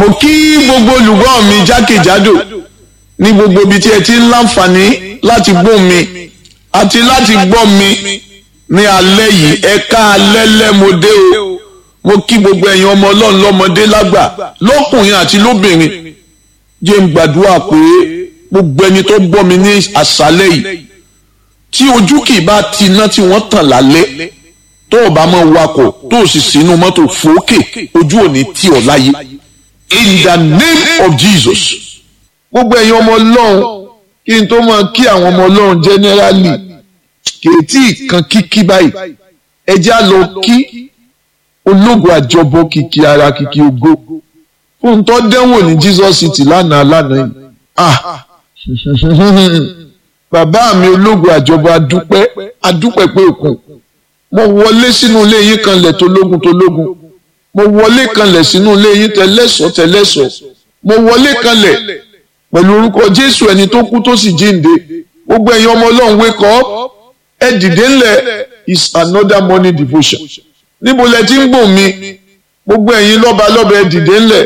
mo kí gbogbo olùgbọ́ mi jákèjádò ní gbogbo ibi tí ẹ ti ń láǹfààní láti gbọ́ mi àti láti gbọ́ mi ní alẹ́ yìí ẹ̀ka alẹ́ lẹ́mọdé o mo kí gbogbo ẹ̀yin ọmọ ọlọ́run lọ́mọdé lágbà lọ́kùnrin àti lóbìnrin jẹ́ ń gbàdúrà pé gbogbo ẹni tó gbọ́ mi ní àṣálẹ́ yìí tí ojú kì í bá ti iná tí wọ́n tàn lálẹ́ tó o bá mọ̀ wakọ̀ tó o sì sínú mọ́tò fòókè ojú ò ní tì ọ́ láyé in the name of Jesus gbogbo ẹ̀yin ọmọ ọlọ́run kí n tó máa kí àwọn ọmọ ọlọ́run generally kèétí kan kíkí báyìí ẹ jẹ́ á lọ kí ológun àjọbọ kìkì ara kìkì ògo fún tó dẹ́wọ̀n ní Jesus City lánàá lánàá yìí ah bàbá mi ológun àjọbọ adúpẹ́ adúpẹ́ pé òkun mo wọlé sínú ilé yín kanlẹ̀ tológun tológun mo wọlé kanlẹ̀ sínú ilé yín tẹlẹ́sọ̀ tẹlẹ́sọ̀ mo wọlé kanlẹ̀ pẹ̀lú orúkọ Jésù ẹni tó kú tó sì jíǹde gbogbo ẹ̀yin ọmọ Ọlọ́run wake up ẹ dìde ńlẹ̀ is another morning devotion níbo lẹ ti ń gbọ́ mi gbogbo ẹ̀yin lọ́ba lọ́ba ẹ dìde ńlẹ̀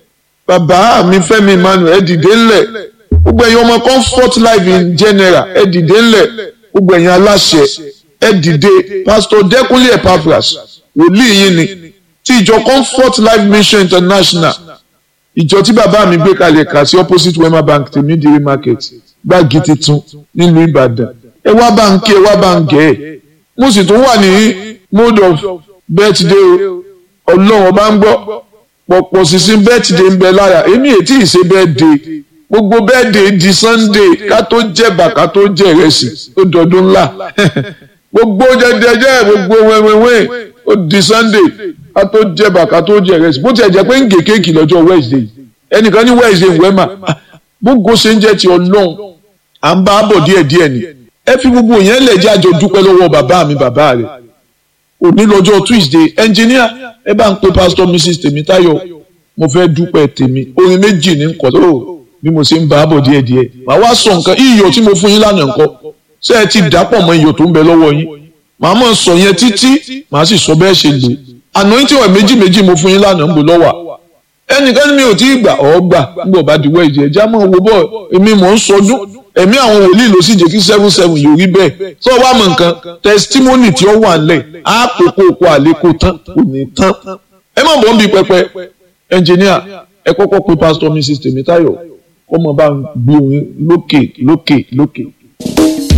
bàbá mi Fẹ́mi Emmanuel ẹ dìde ńlẹ̀ gbogbo ẹ̀yin ọmọ comfort life in general ẹ dìde ńlẹ̀ gbogbo ẹ̀yin aláṣẹ ẹ dìde pastor Dẹ́kunlé Epaphras wòlíì yín ni ti ìjọ comfort life mission international ìjọ tí bàbá mi gbé kalẹ̀ kà sí opposite wema bank tèmídìrí market gbági titun nílùú Ìbàdàn ẹ wá bá ń kí ẹ wá bá ń gẹ̀ ẹ́ mo sì tún wà ní mode of birthday ọlọ́run ọba ń gbọ́ pọ̀pọ̀ sísìn birthday ń bẹ lára èmi ètí ìṣe birthday gbogbo birthday di sunday ká tó jẹ̀bà ká tó jẹ ìrẹsì ó dọdún ńlá gbogbo jẹjẹjẹ gbogbo wẹ́wẹ́wẹ́ ó di sunday ká tó jẹ̀bà ká tó jẹ ìrẹsì bó tiẹ̀ jẹ́ pé ń gé kéèkì lọ́jọ́ wednesday ẹnìkan ní wednesday wẹ́mà gbogbo ṣe ń jẹ́ ti ọlọ́run à ń bá a bọ̀ díẹ̀díẹ̀ ni ẹ fi gbogbo yẹn lẹ̀ jẹ́ àjọ dúpẹ́ lọ́wọ́ bàbá mi bàbá rẹ̀ òní lọ́jọ́ tuesday engineer ẹ bá ń pe pastor mrs tèmítáyọ̀ mo fẹ́ dúpẹ́ tèmi orin méjì ní nǹkan tó bí mo ṣe ń bá a bọ̀ díẹ̀díẹ̀ màá wá sọ nǹkan iyọ̀ tí mo fún yín lánàá nǹkan ṣé ẹ ti dàpọ̀ mọ́ iyọ̀ tó ń bẹ lọ́wọ́ yín màá mọ̀ sọ yẹn títí màá sì sọ bẹ́ẹ̀ ṣe lò àná yín tí wọ́n méjì méjì mo fún yín lánàá ń bò lọ́wọ́ ẹnìkan ní mi ò tí ì gbà ọ́ gbà nígbà bá di wẹ́ẹ̀dì ẹ̀já mọ̀ wo bọ́ èmi mò ń sọdún ẹ̀mí àwọn wòlíì ló sì jẹ́ kí seven seven yóò rí bẹ́ẹ̀ tó wá mọ̀ nǹkan testimony tí ó wà ńlẹ̀ á kókó oko àlékò tán kò ní tán ẹ má bọ́ ń bi pẹpẹ ẹnjìníà ẹ kọ́kọ́ pe pastor mrs tèmítáyọ̀ kó mọ̀ bá ń gbé orin lókè lókè lókè.